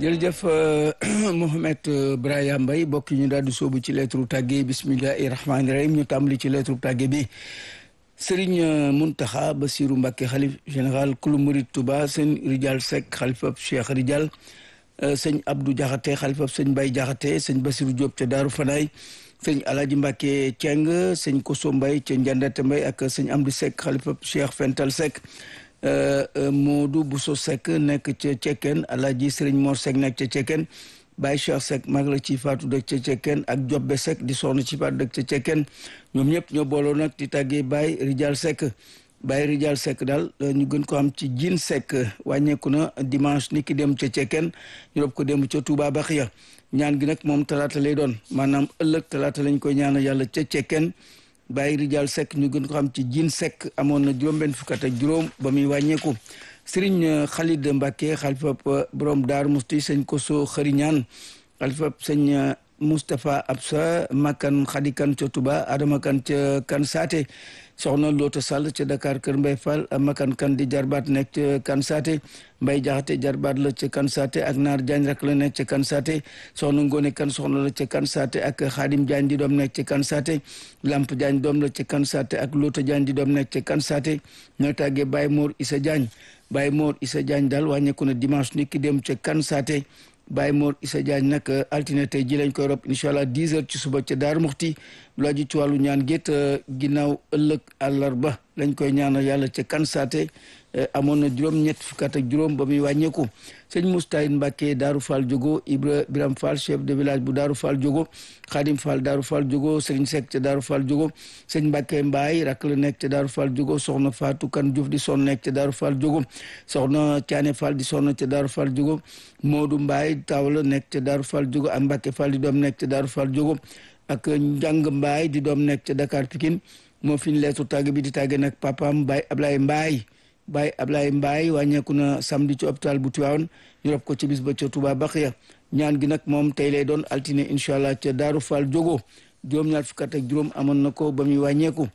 jërëjëf Mouhamed Brahima Mbaye bokk ñu daal di sóobu ci lettre tàgge bismillahi rahmaani rahim ñu tàmbali ci lettre tàgge bi Serigne Mountakha Bassirou Mbacké xalif général kulu murid Touba sëñ Rijal Seck xalifab Cheikh Rijal sëñ Abdou Diakhaté xalifab sëñ Baye Diakhaté sëñ Bassirou Diop ca Daaru Fanaay sëñ Alaaji Mbacké Ceng sëñ Koso Mbaye ca Njandate Mbaye ak sëñ Amdi Seck xalifab Cheikh Fental Seck Modou Bousso Seck nekk ca Cekkeen Alaaji Sëriñ Mor Seck nekk ca Cekkeen Baye Cheikh Seck mag la ci faatu dëkk ca Cekkeen ak Jobbe Seck di soxna ci faatu dëkk ca Cekkeen ñoom ñëpp ñoo booloo nag di tàggee Baye Rijal Seck Baye Rijal Seck daal ñu gën ko am ci Jin Seck wàññeeku na dimanche ni ki dem ca Cekkeen ñu rob ko dem ca Touba Baxiya ñaan gi nag moom talaata lay doon maanaam ëllëg talaata lañ koy ñaanal yàlla ca Cekkeen Baye Rijal Seck ñu gën ko xam ci Jin Seck amoon na juróom-benn fukk ak juróom ba muy wàññeeku Serigne Khalid Mbacké xalifa borom Daaru Musti sëñ Koso Xëriñaan xalifa sëñ Moustapha Absa Makan Khadikan ca Touba Adama Kan ca Kan Saate soxna Loota Sall ca Dakar Kër Mbay Fall Makan Kan di jarbaat nekk ca Kan Saate Mbay Jaxate jarbaat la ca Kan Saate ak Naar Jaañ rak la nekk ca Kan Saate soxna Ngone Kan soxna la ca Kan Saate ak Xaadim Jaañ di doom nekk ca Kan Saate Lamp Jaañ doom la ca Kan Saate ak Loota Jaañ di doom nekk ca Kan Saate ñoo tàggee Baye Mor Isa Jaañ Baye Mor Isa Jaañ daal wàññeeku na dimanche ni ki dem ca Kan Saate Baye Mor Issa Diagne nag altine tey ji lañ koy rob incha allah 10 heures ci suba ca Daaru Muxti lu aju ci wàllu ñaan gétt ginnaaw ëllëg àllarba lañ koy ñaanal yàlla ca kan saate amoon na juróom ñett fukk ak juróom ba muy wàññeeku sëñ Moustahin Mbacké Daaru Fall Jogo Ibra Biram Fall chef de village bu Daaru Fall Jogo Khadim Fall Daaru Fall Jogo Serigne Seck ca Daaru Fall Jogo sëñ Mbacké Mbaye rak la nekk ca Daaru Fall Jogo soxna Fatou Kan Diouf di sonn nekk ca Daaru Fall Jogo soxna Thiané Fall di sonn ca Daaru Fall Jogo Modou Mbaye taw la nekk ca Daaru Fall Jogo ak Mbacké Fall di doom nekk ca Daaru Fall Jogo ak Njàng Mbaye di doom nekk ca Dakar Pikine moo fi ñu leetu tàgg bi di tàgge nag papaam Baye Ablaye Mbaye Baye Ablaye Mbaye wàññeeku na samedi ci hôpital bu Tivaouane ñu rob ko ci bis ba ca Touba Baxiya ñaan gi nag moom tey lay doon altine incha allah ca Daaru Fall Jogo juróom-ñaar fukk ak juróom amoon na ko ba muy wàññeeku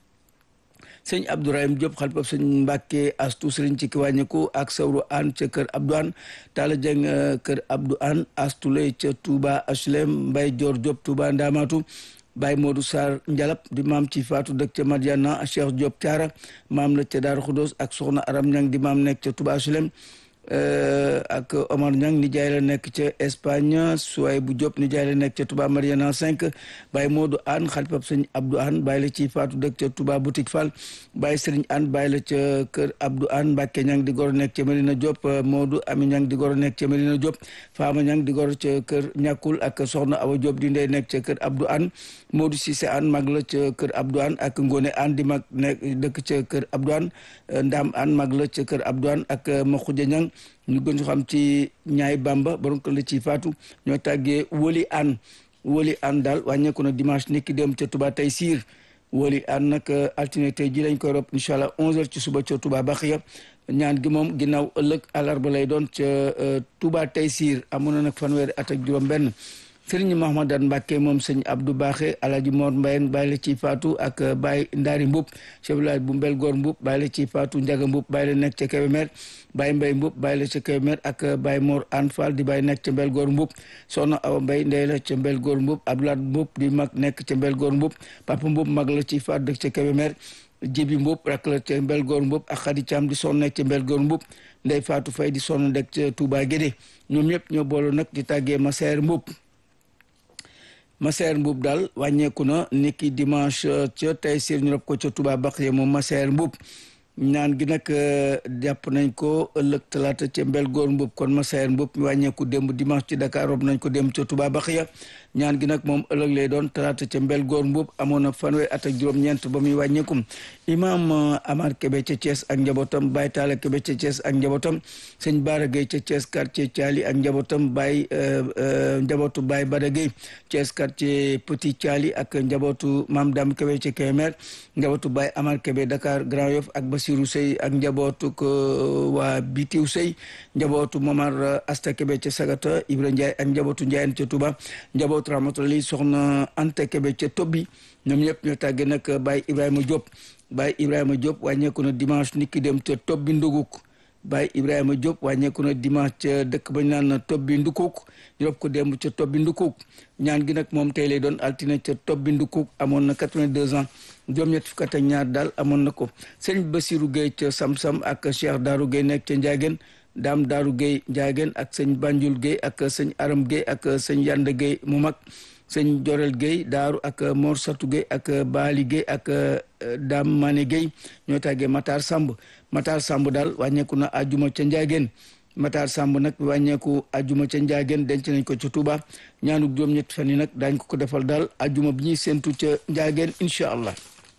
sëñ Abdourahim Diop xalifab sëñ Mbàkke astu sëriñ ci ki wàññeeku ak sawru an ca kër Abdou An Talla Dieng kër Abdou An astu lay ca Touba HLM Mbay Dior Diop Touba Ndamatu Baye Modou Sarr Njalap di maam ci faatu dëkk ca Madiana Cheikh Diop Thiara maam la ca Daaru Xudoos ak soxna Aram Ñang di maam nekk ca Touba HLM ak Omar Ñang nijaay la nekk ca Espagne Suway bu Diop nijaay la nekk ca Touba Mariana 5 Baye Modou Anne xalifab sëñ Abdou Anne Baye la ci faatu dëkk ca Touba Boutique Fall Baye Serigne Anne Baye la ca kër Abdou Anne Mbacke Ñang di goro nekk ca Medina Diop Modou Ami Ñang di goro nekk ca Medina Diop Fama Ñang di goro ca kër Ñàkkul ak soxna Awa Diop di ndey nekk ca kër Abdou Anne Modou Cissé Anne mag la ca kër Abdou Anne ak Ngone Anne di mag nekk dëkk ca kër Abdou Anne Ndam Anne mag la ca kër Abdou Anne ak Maxuja Ñang ñu gën xam ci ñaay bamba borom kër la ci faatu ñoo tàggee woli an woli an daal wàññeeku na dimanche niki dem ca Touba tey siir woli an nag altine tey ji lañ koy rob incha allah 11h ci suba ca Touba Baxiya ñaan gi moom ginnaaw ëllëg àllarba lay doon ca Touba tey siir amoon na nag fanweeri at ak juróom-benn sëriñ Mahamadan Mbàkke moom sëñ Abdou Baaxe Alaaji Mor Mbayang bàyyi la ci faatu ak Baye Ndaari Mbub chef village bu Mbel Goor Mbub bàyyi la ci faatu Njaga Mbub bàyyi la nekk ca Kébémer Baye Mbay Mbub bàyyi la ca Kébémer ak Baye Mor An Fall di bàyyi nekk ca Mbel Goor Mbub Soxna Awa Mbay ndey la ca Mbel Goor Mbub Abdoulaat Mbub di mag nekk ca Mbel Goor Mbub Papa Mbub mag la ci faatu dëkk ca Kébémer Jibi Mbub rak la ca Mbel Goor Mbub ak Xadi Caam di sonn nekk ca Mbel Goor Mbub Ndey Faatu Fay di sonn nekk ca Touba Guédé ñoom ñëpp ñoo booloo nag di tàggee Maseer Mbub Maseer Mbub daal wàññeeku na niki dimanche ca tey siir ñu rob ko ca Touba Baxiya moom Maseer Mbub ñaan gi nag jàpp nañ ko ëllëg talaata ca mbel góor mbub kon Masayer mbub mi wàññeeku démb dimanche ci Dakar rob nañ ko démb ca Touba Baxiya ñaan gi nag moom ëllëg lay doon talaata ca mbel góor mbub amoon na fanweer at ak juróom-ñeent ba muy wàññeekum imam Amar Kebe ca Thiès ak njabootam Baye Talla Kebe ca Thiès ak njabootam sëñ Baara Gueye ca Thiès quartier Thiali ak njabootam Baye njabootu Baye Bada Gueye Thiès quartier Petit Thiali ak njabootu Mam Dam Kebe ca Kemer njabootu Baye Amar Kebe Dakar Grand Yoff ak Basirou Sey ak njabootu waa Bitiw Sey njabootu Momar Asta Kebe ca Sagata Ibra Ndiaye ak njabootu Ndiayen ca Touba njabootu Rahmatulahi soxna Anta Kebe ca Tobbi ñoom ñëpp ñoo tàggee nag Baye Ibrahima Diop Baye Ibrahima Diop wàññeeku na dimanche niki dem ca Tobbi Nduguk Baye Ibrahima Diop wàññeeku na dimanche ca dëkk ba ñu naan Tobbi Ndukuk ñu rob ko démb ca Tobbi Ndukuk ñaan gi nag moom tey lay doon altine ca Tobbi Ndukuk amoon na 82 ans juróom-ñett fukk ak ñaar daal amoon na ko sëñ Basirou Gueye ca Samsam ak Cheikh Darou Gueye nekk ca Ndiagène Dame Darou Gueye Ndiagène ak sëñ Banjul Gueye ak sëñ Aram Gueye ak sëñ Yanda Gueye mu mag sëñ Jorel Gueye Daaru ak Mor Satou Gueye ak Baali Gueye ak Dame Mané Gueye ñoo tàggee Matar Samb Matar Samb daal wàññeeku na àjjuma ca Ndiagène Matar Samb nag wàññeeku àjjuma ca Ndiagène denc nañ ko ca Touba ñaanu juróom-ñett fan yi nag daañ ko ko defal daal àjjuma bi ñuy séntu ca Ndiagène incha allah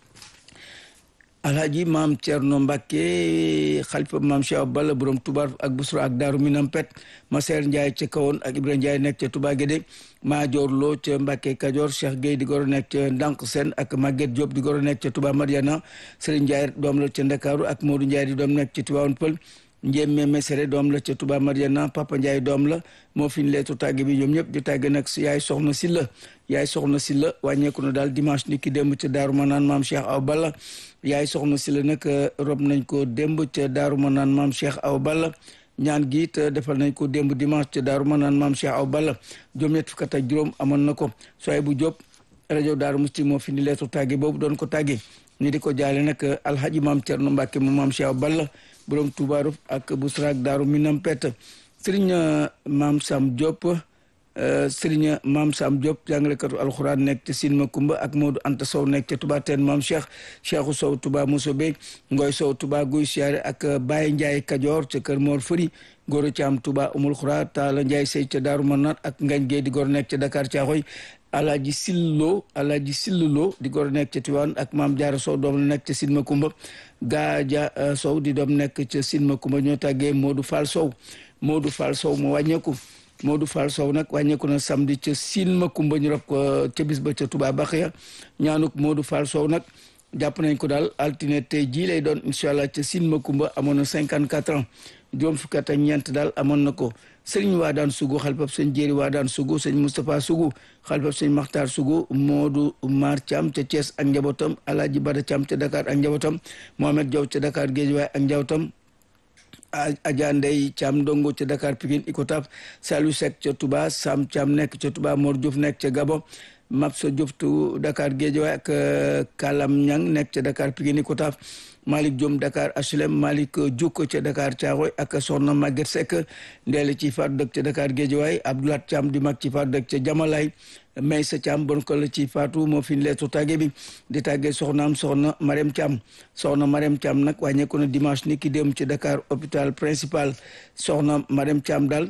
alhaji maam Thierno Mbacke xalifa maam Cheikh Balla borom Touba ak Busra ak Daaru Minam Pet Maseer Ndiaye ca kawoon ak Ibrahima Ndiaye nekk ca Touba Guédé Maajoor Lo ca Mbacke Kajoor Cheikh Gueye di goro nekk ca Ndank Sen ak Maguette Diop di goro nekk ca Touba Mariana Serigne Ndiaye doom la ca Ndakaaru ak Modou Ndiaye di doom nekk ca Tivaouane Pël Njéeme Mesere doom la ca Touba Mariana Papa Ndiaye doom la moo fi ñu leetu tàgge bi ñoom ñëpp di tàgge nag yaay soxna si la yaay soxna si la wàññeeku na daal dimanche ni ki démb ca Daaru Manaan maam Cheikh Aw Balla yaay soxna si la nag rob nañ ko démb ca Daaru Manaan maam Cheikh Aw Balla ñaan gi it defal nañ ko démb dimanche ca Daaru Manaan maam Cheikh Aw Balla juróom-ñett fukk ak juróom amoon na ko sooy bu Jóob rajo Daaru Musti moo fi ni leetu tàgge boobu doon ko tàgge ñu di ko jaale nag alhaji maam Cerno Mbàkke mu maam Cheikh Aw Balla borom Touba ak Busra ak Daaru Minam Pet Sëriñ Maam Sam Diop Sëriñ Maam Sam Diop jàngalekatu alxuraan nekk ca Sin Makumba ak Modou Anta Sow nekk ca Touba teen Maam Cheikh Cheikhu Sow Touba Mosobe Ngoy Sow Touba Guy Siyaare ak Baye Ndiaye Kajoor ca Kër Mor Fëri Góor Caam Touba Umul Xura Taala Ndiaye Sey ca Daaru Manaan ak Ngañ Gueye di góor nekk ca Dakar Caaxoy Alaaji Sillo Alaaji Sillo di góor nekk ca Tiwaan ak Maam Jaara Sow doom la nekk ca Sin Makumba Gaaja Sow di doom nekk ca Sin Makumba ñoo tàggee Modou Fall Sow Modou Fall Sow mu wàññeeku Modou Fall Sow nag wàññeeku na samedi ca Sin Makumba ñu rob ko ca bis ba ca Touba Baxiya ñaanuk Modou Fall Sow nag jàpp nañ ko daal altine tey jii lay doon incha allah ca Sin Makumba amoon na cinquante quatre ans juróom fukki at ak ñeent daal amoon na ko sëriñ Waadaan Sugu xalifab sëñ Jéeri Waadaan Sugu sëñ Moustapha Sugu xalifab sëñ Maxtaar Sugu Modou Mar Thiam ca Thiès ak njabootam Alaaji Bada Thiam ca Dakar ak njabootam Mohamed Diaw ca Dakar Géejawaay ak njabootam Adja Ndey Thiam Ndongo ca Dakar Pikine Icotaf Saliou Seck ca Touba Sam Thiam nekk ca Touba Mor Diouf nekk ca Gabon Mapsa Diouf tu Dakar Guédiawaye ak Kalam Ñang nekk ca Dakar Pikine Icotaf Malick Diom Dakar HLM Malick Diouk ca Dakar Thiaroye ak Soxna Maguette Seck ndeele ci faatu dëkk ca Dakar Guédiawaye Abdoulaye Thiam di mag ci faatu dëkk ca Jamalaay Maysa Thiam bon ko la ci faatu moo fi leetu tàgge bi di tàgge soxnaam soxna Marème Thiam soxna Marème Thiam nag wàññeeku na dimanche ni ki dem ci Dakar hôpital principal soxna Marème Thiam daal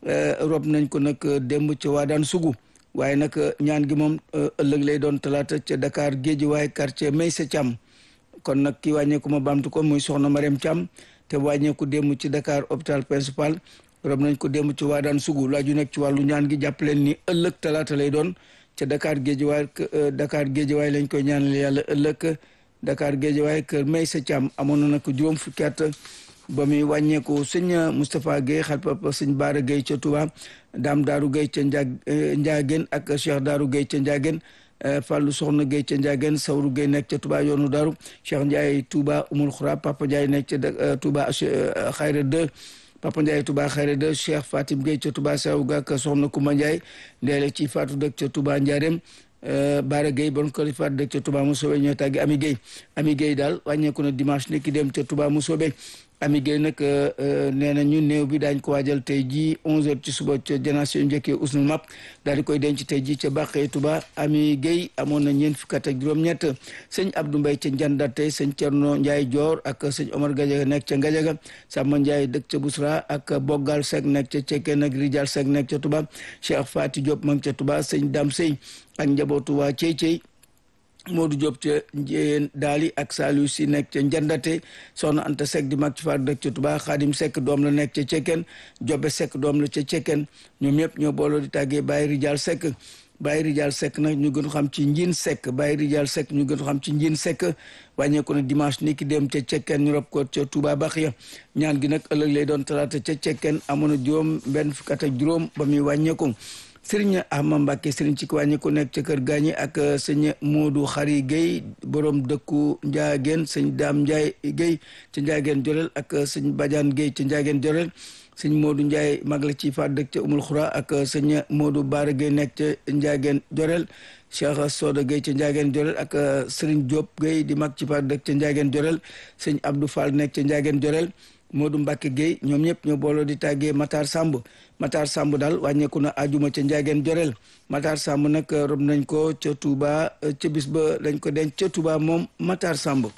rob nañ ko nag démb ca Waadaan Sugu waaye nag ñaan gi moom ëllëg lay doon talaata ca Dakar Guédiawaye quartier Maysa Thiam kon nag ki wàññeeku ma baamtu ko muy soxna Marème Thiam te wàññeeku démb ci Dakar hôpital principal rob nañ ko démb ci Waadaan Sugu laaju nekk ci wàllu ñaan gi jàpp leen ni ëllëg talaata lay doon ca Dakar Guédiawaye Dakar Guédiawaye lañ koy ñaanal yàlla ëllëg Dakar Guédiawaye kër Maysa Thiam amoon na nag juróom fukki at ba muy wàññeeku sëñ Moustapha Guèye xalpapa sëñ Baara Guèye ca Touba Dame Daaru Guèye ca Njaag Njaageen ak Cheikh Daaru Guèye ca Njaageen Fallou Soxna Guèye ca Njaageen Sawru Guèye nekk ca Touba yoonu Daaru Cheikh Ndiaye Touba Umul Xura Papa Ndiaye nekk ca Touba Xayra 2 Papa Ndiaye Touba Xayra 2 Cheikh Fatim Guèye ca Touba Sawga ak Soxna Kumba Ndiaye ndeele ci Fatou dëkk ca Touba Ndiarème Baara Gueye bon ko faat dëkk ca Touba Mousobé ñoo tàggi Ami Gueye Ami Gueye daal wàññeeku na dimanche ni ki dem ca Touba Mousobé Ami Gueye nag nee na ñu néew bi daañ ko waajal tey jii onze heures ci suba ca génération njëkkee usnul map daal di koy denc tey jii ca Bàqee Touba Ami Gueye amoon na ñeent fukki at ak juróom-ñett sëñ Abdou Mbaye ca Njandate sëñ Cerno Ndiaye Dior ak sëñ Omar Gadiaga nekk ca Ngadiaga Samba Ndiaye dëkk ca Bousra ak Boggal Seck nekk ca Cekkeen ak Rijal Seck nekk ca Touba Cheikh Fati Diop ma ngi ca Touba sëñ Dam Sey ak njabootu waa Cey Cey Modou Diop ca Njéen Daali ak Saliou si nekk ca Njandate soxna Anta Seck di mag ci faar dëkk ca Touba Xaadim Seck doom la nekk ca Cekkeen Jobe Seck doom la ca Cekkeen ñoom ñëpp ñoo booloo di tàggee Baye Rijal Seck Baye Rijal Seck nag ñu gën xam ci Njiin Seck Baye Rijal Seck ñu gën xam ci Njiin Seck wàññeeku na dimanche ni ki dem ca Cekkeen ñu rob ko ca Touba Baxiya ñaan gi nag ëllëg lay doon talaata ca Cekkeen amoon na juróom benn fukk ak juróom ba muy wàññeeku sëriñ Ahma Mbacke sëriñ ci wàññi ku nekk ca kër gaañi ak sëñ Modou Xari Guèye borom dëkku Ndiageen sëñ Dame Ndiaye Guèye ca Ndiageen Jorel ak sëñ Badiane Guèye ca Ndiageen Jorel sëñ Modou Ndiaye mag la ci faat dëkk ca Umul Xura ak sëñ Modou Baara Guèye nekk ca Ndiageen Jorel Cheikh Soda Guèye ca Ndiageen Jorel ak sëriñ Diop Guèye di mag ci faat dëkk ca Ndiageen Jorel sëñ Abdou Fall nekk ca Ndiageen Jorel Modou Mbacke Guèye ñoom ñëpp ñoo booloo di tàggee Matar Samb Matar Samb daal wàññeeku na ajuma ca Ndiageen Jorel Matar Samb nag rob nañ ko ca Touba ca bis ba lañ ko denc ca Touba moom Matar Samb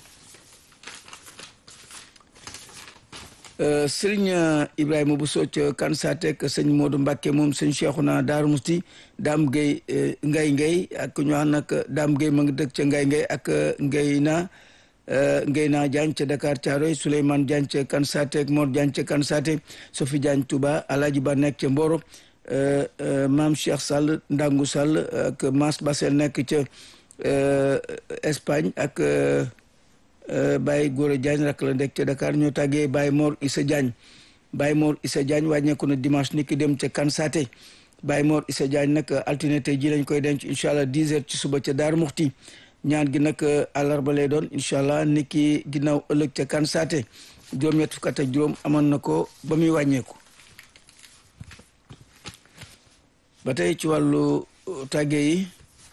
sëriñ Ibrahima bu soo ca Kansatek sëñ Modou Mbacke moom sëñ Cheikhouna Daaru Musti Dame Guèye Ngay Ngay ak ñu wax nag Dame Guèye ma ngi dëkk ca Ngay Ngay ak Ngay na ngay naa Diagne ca Dakar Thiaroye Souleymane Diagne ca Kansate ak Mor Diagne ca Kansate Sophie Diagne Touba Alaaji Ba nekk ca Mboro Maam Cheikh Sall Ndangu Sall ak Mas Basel nekk ca Espagne ak Baye Gora Diagne rak la nekk ca Dakar ñoo tàggee Baye Mor Issa Diagne Baye Mor Issa Diagne wàññeeku na dimanche ni ki dem ca Kansate Baye Mor Issa Diagne nag altine tey ji lañ koy denc incha allah 10 heures ci suba ca Daaru Muxti ñaan gi nag àllarba lay doon incha allah ni ki ginnaaw ëllëg ca kan saate juróom-ñett fukk ak juróom amoon na ko ba muy wàññeeku ba tey ci wàllu tàgge yi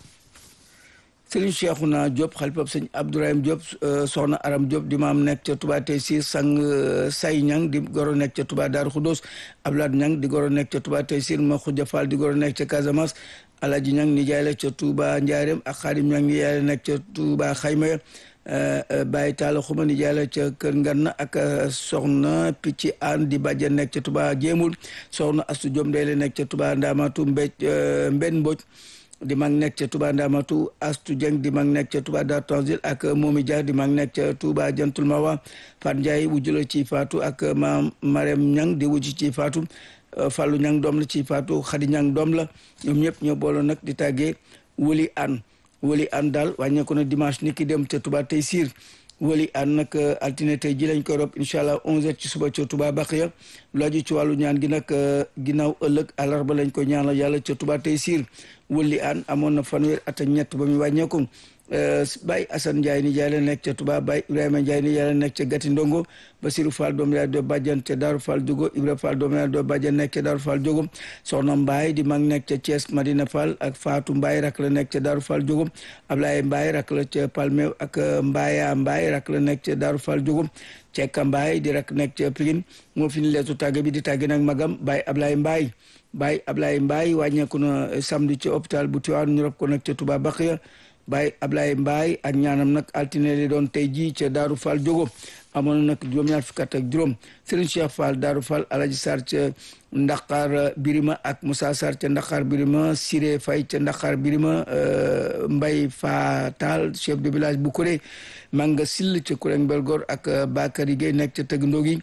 sëriñ Cheikhouna Diop xalifab sëñ Abdourahim Diop soxna Aram Diop di maam nekk ca Touba tey si sang say ñang di goro nekk ca Touba Daaru Xudoos Ablaat ñang di goro nekk ca Touba tey sir ma Xuja Fall di goro nekk ca Casamance Alaji ñang ni jaay la ca Touba Njaareem ak Xaadim ñang ni jaay la nekk ca Touba Xayma Baye Talla Xuma ni jaay la ca Kër Nganna ak soxna Picci Aan di bàjjen nekk ca Touba Jéemul soxna Astu Jom day la nekk ca Touba Ndaamatu Mbéj Mbenn Mboj di mag nekk ca Touba Ndamatu Astu Dieng di mag nekk ca Touba Dar Tanzil ak Momi Dia di mag nekk ca Touba Jantul Mawa Fat Ndiaye wujju la ci faatu ak maam Marème Ñang di wujj ci faatu Fallou Ñang doom la ci faatu Xadi Ñang doom la ñoom ñëpp ñoo booloo nag di tàggee Woli An Woli An daal wàññeeku na dimanche ni ki dem ca Touba tey siir wali an nag altine tey ji lañ koy rob incha allah 11h ci suba ca Touba Baqiya lu aju ci wàllu ñaan gi nag ginnaaw ëllëg àllarba lañ ko ñaanal yàlla ca Touba tey siir wali an amoon na fanweer at ak ñett ba muy wàññeeku Baye Assane Ndiaye ni jaay la nekk ca Touba Baye Ibrahima Ndiaye ni jaay la nekk ca Gati Ndongo Basirou Fall doom yaay doo bàjjan ca Daaru Fall Jogo Ibra Fall doom yaay doo bàjjan nekk ca Daaru Fall Jogo Soxna Mbaye di mag nekk ca Thiès Madina Fall ak Fatou Mbaye rak la nekk ca Daaru Fall Jogo Ablaye Mbaye rak la ca Palmew ak Mbaya Mbaye rak la nekk ca Daaru Fall Jogo Cekka Mbaye di rak nekk ca Pikine moo fi ni leetu tàgge bi di tàgge nag magam Baye Ablaye Mbaye Baye Ablaye Mbaye wàññeeku na samedi ci hôpital bu Tivaouane ñu rob ko nekk ca Touba Baqiya Baye Ablaye Mbaye ak ñaanam nag altine li doon tey jii ca Daaru Fall Jogo amoon na nag juróom-ñaar fukk ak juróom Serigne Cheikh Fall Daaru Fall Alaji Sarr ca Ndaxaar Birima ak Moussa Sarr ca Ndaxaar Birima Siré Faye ca Ndaxaar Birima Mbay Fatal chef de village bu Kuré Manga Sill ca Kuré Belgor ak Bakary Gueye nekk ca Tëgg Ndogi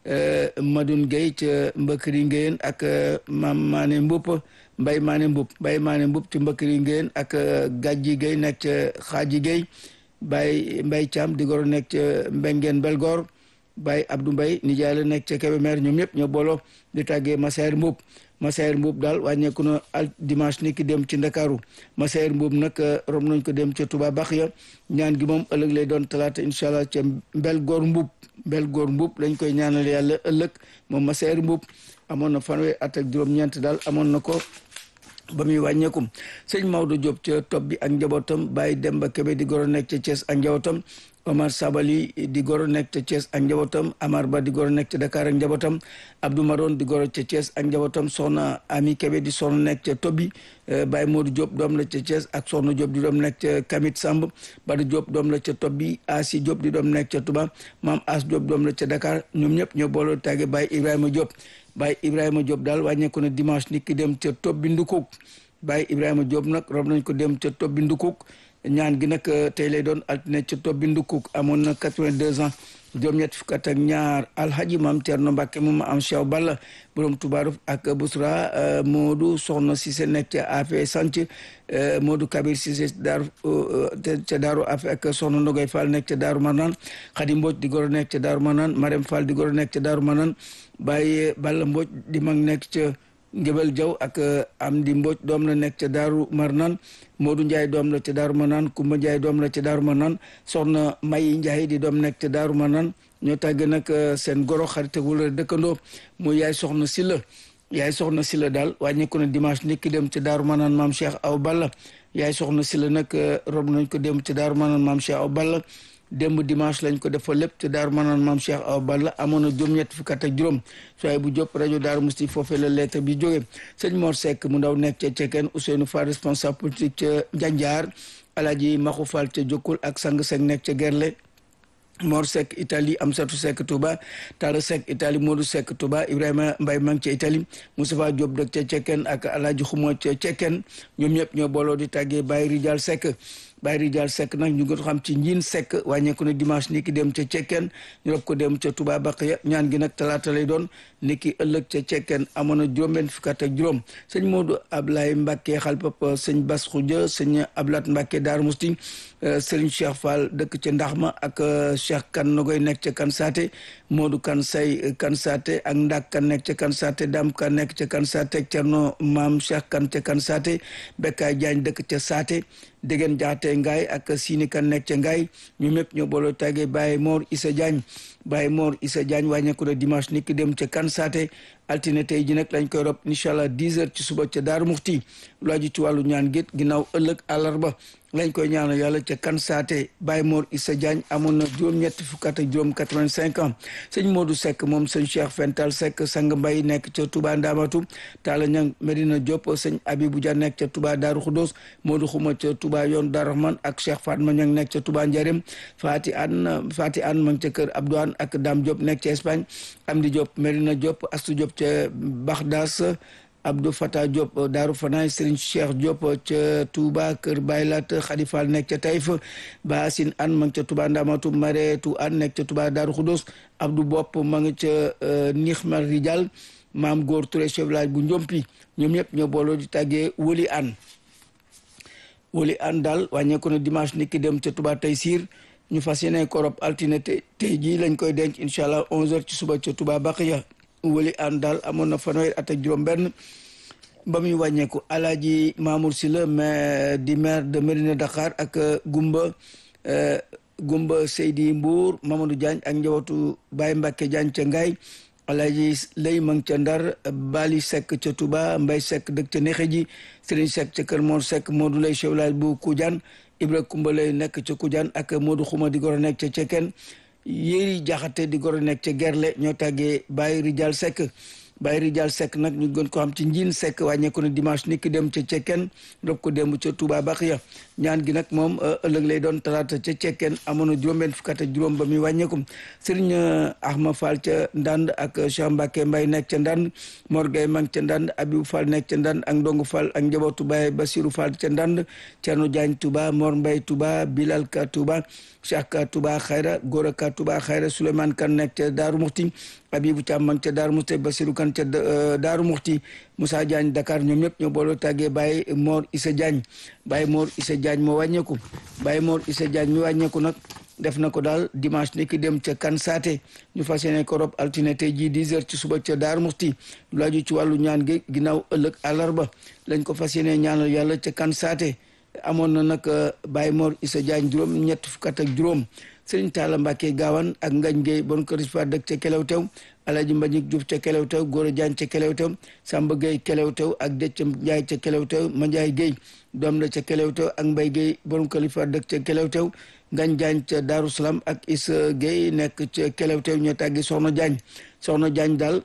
Madoun Gueye ca Mbakari Ngéyeen ak Mam Mané Mboup Mbay Mané Mboup Mbay Mané Mboup ci Mbakari Ngéyeen ak Gàjji Gueye nekk ca Xaaji Gueye Baye Mbay Thiam di goro nekk ca Mbengeen Belgor Baye Abdou Mbay nijaay la nekk ca Kébémer ñoom ñëpp ñoo booloo di tàggee Masayer Mboup Masayer Mboup daal wàññeeku na al dimanche ni ki dem ci Ndakaaru Masayer Mboup nag rom nañ ko dem ca Touba Baxiya ñaan gi moom ëllëg lay doon talaata incha allah ca Mbelgoor Mboup Mbelgoor Mboup lañ koy ñaanal yàlla ëllëg moom Masayer Mboup amoon na fanweer at ak juróom-ñeent daal amoon na ko ba muy wàññeekum sëñ Maodo Diop ca topp bi ak njabootam Baye Demba Kébé di goro nekk ca Thiès ak njabootam Omar Sabali di goro nekk ca Thiès ak njabootam Amar Ba di goro nekk ca Dakar ak njabootam Abdou Maron di goro ca Thiès ak njabootam Soxna Ami Kébé di soxna nekk ca Tobi Baye Modou Diop doom la ca Thiès ak Soxna Diop di doom nekk ca Kamit Samb Bada Diop doom la ca Tobi Asi Diop di doom nekk ca Touba Maam As Diop doom la ca Dakar ñoom ñëpp ñoo booloo tàgge Baye Ibrahima Diop Baye Ibrahima Diop daal wàññeeku na dimanche ni ki dem ca Tobi Ndukuk Baye Ibrahima Diop nag rob nañ ko dem ca Tobi Ndukuk ñaan gi nag tey lay doon altine ca Tobi Ndukuk amoon na quatre-vingt-deux ans juróom-ñett fukk ak ñaar alhaji maam Thierno Mbacke moom am Cheikh Balla borom Toubarou ak Bousra Modou Soxna Cissé nekk ca Afé Sanc Modou Kabir Cissé daaru ca Daaru Afé ak Soxna Ndogoy Fall nekk ca Daaru Manaan Khady Mbodj di goro nekk ca Daaru Manaan Marème Fall di goro nekk ca Daaru Manaan Baye Balla Mbodj di mag nekk ca Ngébel Jaw ak Amdi Mbodj doom la nekk ca Daaru Marnaan Modou Ndiaye doom la ca Daaru Marnaan Kumba Ndiaye doom la ca Daaru Marnaan soxna May Ndiaye di doom nekk ca Daaru Marnaan ñoo tàgge nag seen goro xarit wala dëkkandoo mu yaay soxna Silla yaay soxna Silla daal wàññeeku na dimanche niki dem ca Daaru Marnaan maam Cheikh Aw Balla yaay soxna Silla nag rob nañ ko dem ca Daaru Marnaan maam Cheikh Aw Balla démb dimanche lañ ko defal lépp te daaru manaan maam Cheikh Awa Balla amoon na juróom-ñett fukk ak juróom sooy bu jóp rajo Daaru Musti foofee la lettre bi jóge sëñ Mor Seck mu ndaw nekk ca Cekeen Ousseynou Fall responsable politique ca Njanjaar Alaaji Maxu Fall ca Jokkul ak Sang Seck nekk ca Gerle Mor Seck Italie Amsatou Seck Touba Talla Seck Italie Modou Seck Touba Ibrahima Mbaye mang ca Italie Moustapha Diop dëkk ca Cekeen ak Alaaji Xumo ca Cekeen ñoom ñëpp ñoo booloo di tàggee Baye Rijal Seck Baye Rijal Seck nag ñu ngi xam ci njiin Seck wàññeeku na dimanche ni ki dem ca Cekkeen ñu rob ko dem ca Touba Baqiya ñaan gi nag talaata lay doon ni ki ëllëg ca Cekkeen amoon na juróom-benn fukk ak juróom sëñ Modou Ablaye Mbacke xalpap sëñ Bas Khoudia sëñ Ablat Mbacke Daaru Musti sëriñ Cheikh Fall dëkk ca Ndaxma ak Cheikh Kan Nogoy nekk ca Kan Saate Modou Kan Say Kan Saate ak Ndak Kan nekk ca Kan Saate Dam Kan nekk ca Kan Saate Cerno Maam Cheikh Kan ca Kan Saate Bekkaay Jaañ dëkk ca Saate dégeen jaate ngaay ak siini kan nekk ca ngaay ñu mépp ñoo booloo tàggee Baye Mor Issa Diagne Baye Mor Issa Diagne wàññeeku na dimanche ni ki dem ca kan saate altine tey ji nag lañ koy rob incha allah 10 heures ci suba ca Daaru Muxti lu aju ci wàllu ñaan gét ginnaaw ëllëg àllarba lañ koy ñaanal yàlla ca kan saate Baye Mor Issa Diagne amoon na juróom-ñetti fukk ak juróom 85 ans sëñ Modou Seck moom sëñ Cheikh Fental Seck sang mbay nekk ca Touba Ndamatu Talla Ñang Medina Diop sëñ Abibou Dia nekk ca Touba Daaru Xudos Modou Xuma ca Touba yoon Daaru Rahman ak Cheikh Fatma Ñang nekk ca Touba Njarem Fati An Fati An ma ngi ca kër Abdou An ak Dame Diop nekk ca Espagne Amdi Diop Medina Diop Astou Diop ca Baxdas Abdou Fata Diop Daaru Fanaay Serigne Cheikh Diop ca Touba Kër Baylat Khadifal nekk ca Taïf Basin An ma ngi ca Touba Ndamatu Mareetu An nekk ca Touba Daaru Xudos Abdou Bopp ma ngi ca Nixmar Rijal maam góor Touré chef village bu Njompi ñoom ñëpp ñoo booloo di tàggee Woli An Woli An daal wàññeeku na dimanche ni ki dem ca Touba Taysir ñu fas yéene korob altine tey jii lañ koy denc incha allah 11h ci suba ca Touba Baqiya Woli An daal amoon na fanweer at ak juróom-benn ba muy wàññeeku Alaaji Mamour Sylla maire di maire de Mérina Dakar ak Gumba Gumba Seydi Mbour Mamadou Diagne ak njabootu Baye Mbacke Diagne ca Ngaye Alaaji Lay Mang ca Ndar Bali Seck ca Touba Mbay Seck dëkk ca Nexe ji Serigne Seck ca Kër Mor Seck Modou Lay chef village bu Koudiane Ibra Kumba Lay nekk ca Koudiane ak Modou Xuma di goro nekk ca Cekeen Yéri Jaxate di goro nekk ca Gerle ñoo tàggee Baye Rijal Seck Baye Rijal Seck nag ñu gën ko xam ci njiin Seck wàññeeku na dimanche ni ki dem ca Cekkeen rob ko démb ca Touba Baxiya ñaan gi nag moom ëllëg lay doon talaata ca Cekkeen amoon na juróom-benn fukk ak juróom ba muy wàññeeku Serigne Ahma Fall ca Ndand ak Cheikh Mbacke Mbaye nekk ca Ndand Mor Gueye Mang ca Ndand Abibou Fall nekk ca Ndand ak Ndongo Fall ak njabootu Baye Basirou Fall ca Ndand Thierno Diagne Touba Mor Mbaye Touba Bilal Ka Touba Cheikh Ka Touba Xayra Gora Ka Touba Xayra Souleymane Kan nekk ca Daaru Muxti Abibou Thiam mang ca Daaru Muxti Basirou Kan ca Daaru Muxti Moussa Diagne Dakar ñoom ñëpp ñoo booloo tàggee Baye Mor Issa Diagne Baye Mor Issa Diagne moo wàññeeku Baye Mor Issa Diagne mi wàññeeku nag def na ko daal dimanche ni ki dem ca kan saate ñu fas yéene ko rob altine tey jii 10 heures ci suba ca Daaru Muxti lu aju ci wàllu ñaan gi ginnaaw ëllëg àllarba lañ ko fas yéene ñaanal yàlla ca kan saate amoon na nag Baye Mor Issa Diagne juróom ñett fukk ak juróom Serigne Talla Mbacke Gawane ak Ngañ Gueye bon kër fa dëkk ca Kelewtew Alaji Mbagnick Diouf ca Kelewtew Gora Diagne ca Kelewtew Samba Gueye Kelewtew ak Déthié Ndiaye ca Kelewtew Mandiaye Gueye doom la ca Kelewtew ak Mbaye Gueye bon kër fa dëkk ca Kelewtew Ngañ Diagne ca Darou Salam ak Issa Gueye nekk ca Kelewtew ñoo tàggi Soxna Diagne Soxna Diagne daal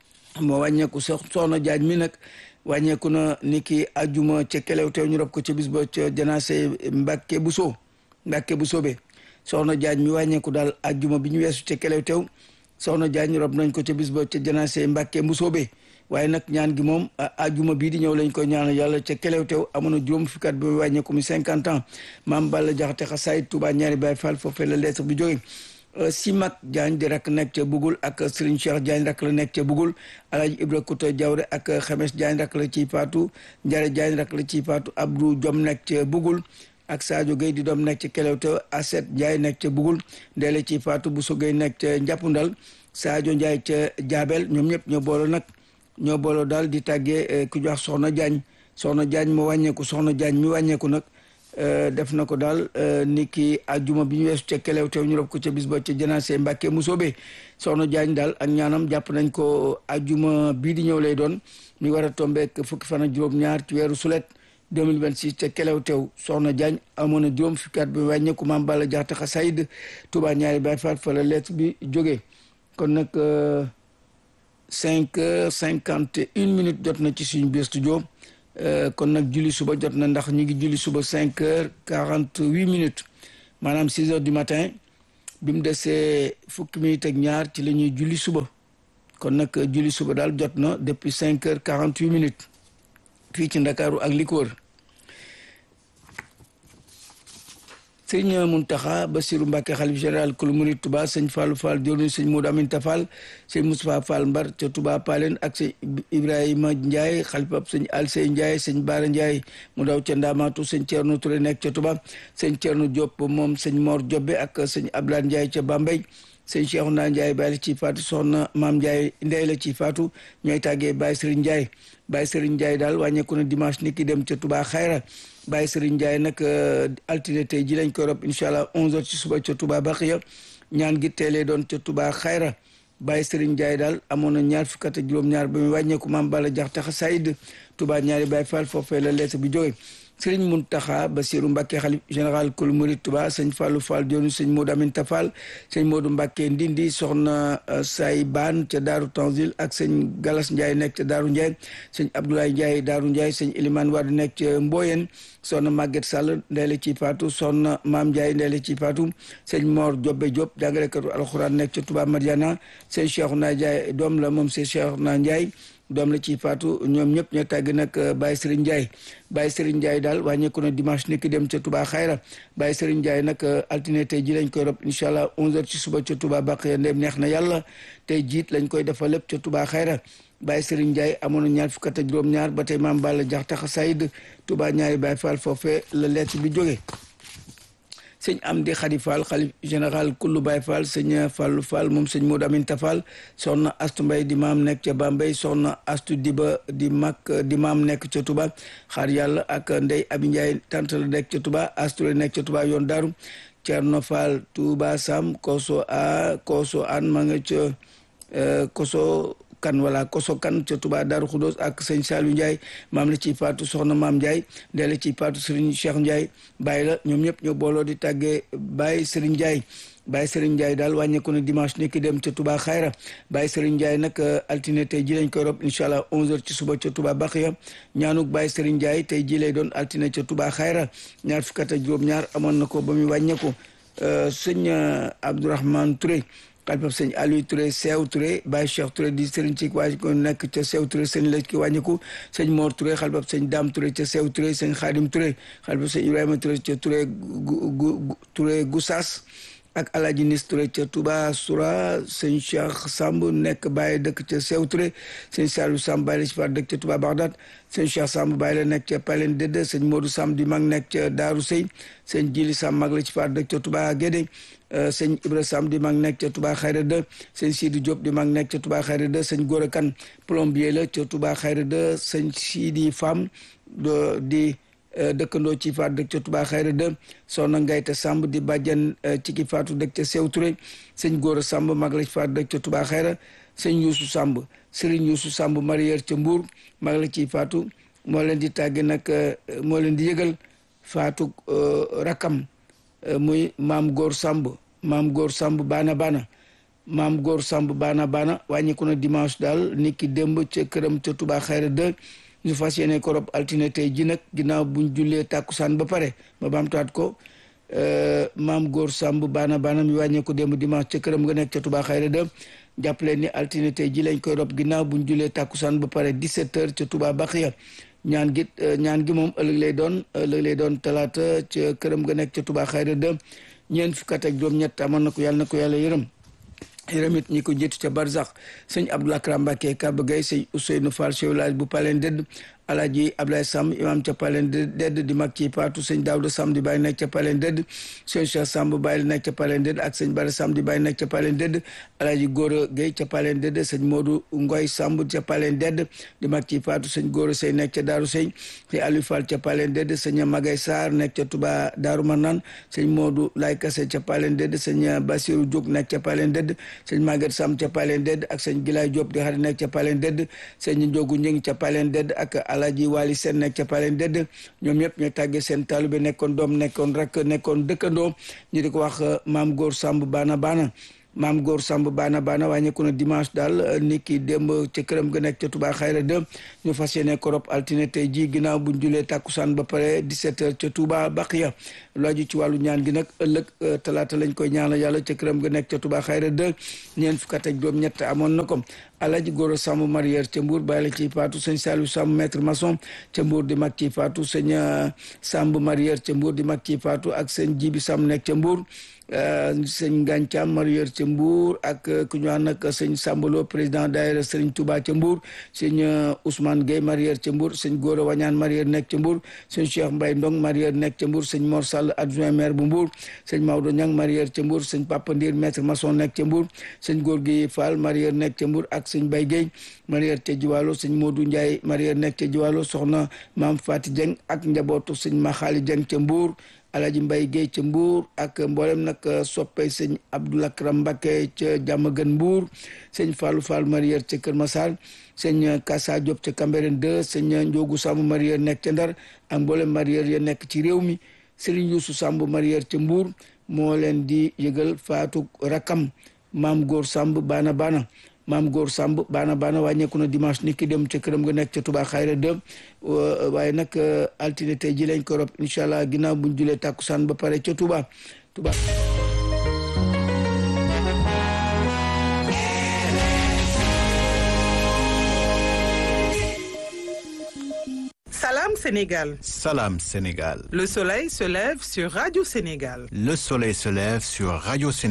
moo wàññeeku Soxna Diagne mi nag wàññeeku na ni ki ajuma ca Kelewtew ñu rob ko ca bis ba ca janaase Mbacke Bousso Mbacke Bousso be soxna Diagne mi wàññeeku daal ajjuma bi ñu weesu ca Kelewtew soxna Diagne rob nañ ko ca bis ba ca janaase Mbàkke Mbusoobe waaye nag ñaan gi moom ajjuma bii di ñëw lañ koy ñaanal yàlla ca Kelewtew amoon na juróom fukki at bi wàññeeku mi cinquante ans maam Balla Jaxate xasaayit Touba ñaari Baay Fall foofee la lettre bi jóge Simak Diagne di rakk nekk ca Bugul ak Serigne Cheikh Diagne rakk la nekk ca Bugul Alaaji Ibra Kuta Jawre ak Xemes Diagne rakk la ciy faatu Njare Diagne rakk la ciy faatu Abdou Jom nekk ca Bugul ak Sadio Gueye di doom nekk ca Kelewtew Aset Ndiaye nekk ca Bugul Ndeele ci Fatou Bousso Gueye nekk ca Njàppundal Sadio Ndiaye ca Jaabel ñoom ñëpp ñoo boole nag ñoo booloo daal di tàggee ku ñu wax Soxna Jaañ Soxna Jaañ moo wàññeeku Soxna Jaañ mi wàññeeku nag def na ko daal ni ki ajjuma bi ñu weesu ca kelew teew ñu rob ko ca bis ba ca janaase Mbàkke Musoobe Soxna Jaañ daal ak ñaanam jàpp nañ ko ajjuma bii di ñëw lay doon mi war a tombeek fukki fan ak juróom-ñaar ci weeru sulet 2026 ca kelew teew Soxna Jaañ amoon na juróom fukki at bi wàññeeku maam Balla Jaxate Xasaayid Tuubaa ñaari Baay Faal fa la lettre bi jógee kon nag cinq heures cinquante et une minutes jot na ci suñu biir studio kon nag julli suba jot na ndax ñu ngi julli suba cinq heures quarante huit minutes maanaam six heures du matin bi mu desee fukki minutes ak ñaar ci la ñuy julli suba kon nag julli suba daal jot na depuis cinq heures quarante huit minutes fii ci Ndakaaru ak li ko wër sëñ Muntaxa Basiru Mbàkke xalif général kulu murid Touba sëñ Fallou Fall jëwriñ sëñ Modou Aminta Fall sëñ Moustapha Fall Mbar ca Touba Palen ak sëñ Ibrahima Ndiaye xalifab sëñ Alsey Ndiaye sëñ Baara Ndiaye mu daw ca Ndaamaatu sëñ Thierno Touré nekk ca Touba sëñ Thierno Diop moom sëñ Mor Jobbe ak sëñ Abdoulaye Ndiaye ca Bambey sëñ Cheikhouna Ndiaye Baye la ci faatu soxna Maam Ndiaye ndey la ci faatu ñooy tàggee Baye Serigne Ndiaye Baye Serigne Ndiaye daal wàññeeku na dimanche ni ki dem ca Touba Xayra Baye Serigne Ndiaye nag altine tey ji lañ koy rob incha allah 11h ci suba ca Touba Baxiya ñaan gi teelee doon ca Touba Xayra Baye Serigne Ndiaye daal amoon na ñaar fukk ak juróom-ñaar ba muy wàññeeku maam Balla Jaxate Xasaayid Touba ñaari Baye Fall foofee la lettre bi jógee Sëriñ Muntaxa Basiru Mbàkke xalif général kul murid Touba sëñ Fallou Fall joonu sëñ Modou Aminta Fall sëñ Modou Mbàkke Ndindi soxna say baan ca Daaru Tanzil ak sëñ Galas Ndiaye nekk ca Daaru Ndiaye sëñ Abdoulaye Ndiaye Daaru Ndiaye sëñ Elimane Wade nekk ca Mboyen soxna Maguette Sall ndey la ci faatu soxna Maam Ndiaye ndey la ci faatu sëñ Mor Jobbe Diop jàngalekatu alxuraan nekk ca Touba Madiana sëñ Cheikhouna Ndiaye doom la moom sëñ Cheikhouna Ndiaye doom la ci faatu ñoom ñëpp ñoo tàgg nag Baye Serigne Ndiaye Baye Serigne Ndiaye daal wàññeeku na dimanche ni ki dem ca Touba Xayra Baye Serigne Ndiaye nag altine tey ji lañ koy rob incha allah 11h ci suba ca Touba Baqiya ndem neex na yàlla tey jiit lañ koy defal lépp ca Touba Xayra Baye Serigne Ndiaye amoon na ñaar fukk ak juróom-ñaar ba tey maam Balla Jaxate Xasaayid Touba ñaari Baye Fall foofee la lettre bi jógee sëñ Amdi Xadi Fall xalif général kullu Baye Fall sëñ Fallu Fall moom sëñ Modou Aminta Fall soxna Astu Mbay di maam nekk ca Bambey soxna Astu Diba di mag di maam nekk ca Touba xaar yàlla ak Ndey Abi Ndiaye tant la nekk ca Touba Astu la nekk ca Touba yoon daaru Cerno Fall Touba Sam koso a koso an ma nga ca koso kan wala koso kan ca Touba Daaru Xudoos ak sëñ Saliou Ndiaye maam la ciy faatu soxna maam Ndiaye ndee la ciy faatu Serigne Cheikh Ndiaye bàyyi la ñoom ñëpp ñoo booloo di tàggee Baye Serigne Ndiaye Baye Serigne Ndiaye daal wàññeeku na dimanche ni ki dem ca Touba Xayra Baye Serigne Ndiaye nag altine tey ji lañ koy rob incha allah 11h ci suba ca Touba Baxiya ñaanuk Baye Serigne Ndiaye tey ji lay doon altine ca Touba Xayra ñaar fukk ak juróom-ñaar amoon na ko ba muy wàññeeku sëñ Abdourahmane Touré xalifab sëñ Aliou Touré Seew Touré Baye Cheikh Touré di sëriñ ci waa ko nekk ca Seew Touré sëñ la ki wàññiku sëñ Mor Touré xalifab sëñ Dame Touré ca Seew Touré sëñ Xaadim Touré xalifab sëñ Ibrahima Touré ca Touré Touré Goussas ak Alaaji Nis Touré ca Touba Soura sëñ Cheikh Samb nekk Baye dëkk ca Seew Touré sëñ Saliou Samb Baye la ci faat dëkk ca Touba Bagdad sëñ Cheikh Samb Baye la nekk ca Palen Dédé sëñ Modou Samb di mag nekk ca Daaru Sey sëñ Jili Samb mag la ci faat dëkk ca Touba Guédé sëñ Ibra Sam di mag nekk ca Touba Xayra 2 sëñ Sidi Diop di mag nekk ca Touba Xayra 2 sëñ Gora Kan plombier la ca Touba Xayra 2 sëñ Sidi Fam di dëkkandoo ci faat dëkk ca Touba Xayra 2 soxna Ngayta Samb di bàjjan ci ki faatu dëkk ca Sew Touré sëñ Gora Samb mag la ci faat dëkk ca Touba Xayra sëñ Youssou Samb Serigne Youssou Samb marière ca Mbour mag la ciy faatu moo leen di tàgge nag moo leen di yëgal faatu rakam muy maam góor samb maam góor samb baana baana maam góor samb baana baana wàññiku na dimanche daal nit ki démb ca këram ca Touba Xayra 2 ñu fas yéene ko rob altine tey ji nag ginnaaw buñ jullee tàkkusaan ba pare ma baamtaat ko maam góor samb baana baana mi wàññeeku démb dimanche ca këram nga nekk ca Touba Xayra 2 jàppale ni altine tey ji lañ koy rob ginnaaw buñ jullee tàkkusaan ba pare 17 heures ca Touba Baxiya ñaan gi ñaan gi moom ëllëg lay doon ëllëg lay doon talaata ca këram nga nekk ca Touba Xayra 2 ñeent fukk ak juróom-ñett amoon na ko yàlla na ko yàlla yërëm yërëm it ñi ko jiitu ca Barzax sëñ Abdoulaye Kram Mbacké Kaba Gueye sëñ Ousseynou Fall chef village bu Palen Dëdd alaaji Ablaye Samb imam ca Palen Dedd di mag ci Faatu sëñ Daawda Samb di bàyyi nekk ca Palen Dedd sëñ Cheikh Samb bàyyi nekk ca Palen Dedd ak sëñ Bara Samb di bàyyi nekk ca Palen Dedd alaaji Góora Gueye ca Palen Dedd sëñ Modou Ngoy Samb ca Palen Dedd di mag ci Faatu sëñ Góora Sey nekk ca Daaru Sey sëñ Aliou Fall ca Palen Dedd sëñ Magay Sarr nekk ca Touba Daaru Marnaan sëñ Modou Lay Kase ca Palen Dedd sëñ Basiru Diop nekk ca Palen Dedd sëñ Maguette Samb ca Palen Dedd ak sëñ Gilaay Diop di xarit nekk ca Palen Dedd sëñ Njogu Njëng ca Palen Dedd ak Alaaji Wali Sen nekk ca Palen Dedd ñoom ñëpp ñu tàggee seen taalibe nekkoon doom nekkoon rek nekkoon dëkkandoo ñu di ko wax maam góor Samb baana baana maam góor Samb baana baana wàññeeku na dimanche daal ni ki démb ca këram ga nekk ca Touba Xayra 2 ñu fas yéene ko rob altine tey ji ginnaaw buñ julee tàkkusaan ba pare 17 heures ca Touba Baqiya lu aju ci wàllu ñaan gi nag ëllëg talaata lañ koy ñaanal yàlla ca këram ga nekk ca Touba Xayra 2 ñeent fukk ak juróom ñett amoon na ko Alaji Goro Samb marière ca Mbour bàyyi la ciy faatu sëñ Saliou Samb maître maçon ca Mbour di mag ciy faatu sëñ Samb marière ca Mbour di mag ciy faatu ak sëñ Jibi Samb nekk ca Mbour sëñ Gàncaam marière ca Mbour ak ku ñu wax nag sëñ Sambalo président daayira sëñ Touba ca Mbour sëñ Ousmane Gueye marière ca Mbour sëñ Goro Wañaan marière nekk ca Mbour sëñ Cheikh Mbaye Ndong marière nekk ca Mbour sëñ Mor Sall adjoint maire bu Mbour sëñ Maodo Niang marière ca Mbour sëñ Papa Ndir maître maçon nekk ca Mbour sëñ Góor gi Fall marière nekk ca Mbour ak sëñ Bay Gueye marière ca Jiwaalo sëñ Modou Ndiaye marière nekk ca Jiwaalo soxna Maam Fati Dieng ak njabootu sëñ Maxaali Dieng ca Mbour Alaji Mbay Gueye ca Mbour ak mboolem nag soppey sëñ Abdoulakram Mbacké ca Diamaguène Mbour sëñ Fallou Fall marière ca Kër Massar sëñ Kassa Diop ca Cambérène 2 sëñ Ndiogu Samb marière nekk ca Ndar ak mboolem marière ya nekk ci réew mi Serigne Youssou Samb marière ca Mbour moo leen di yëgal faatu rakam maam góor Samb baana baana maam góor Samb baana baana wàññeeku na dimanche ni ki dem ca këram nga nekk ca Touba Xayra 2 waaye nag altine tey ji lañ ko rob incha allah ginnaaw buñ julee tàkkusaan ba pare ca Touba Touba Salam Sénégal. Salam Sénégal. Le soleil se lève sur Radio Sénégal. Le soleil se lève sur Radio Sénégal.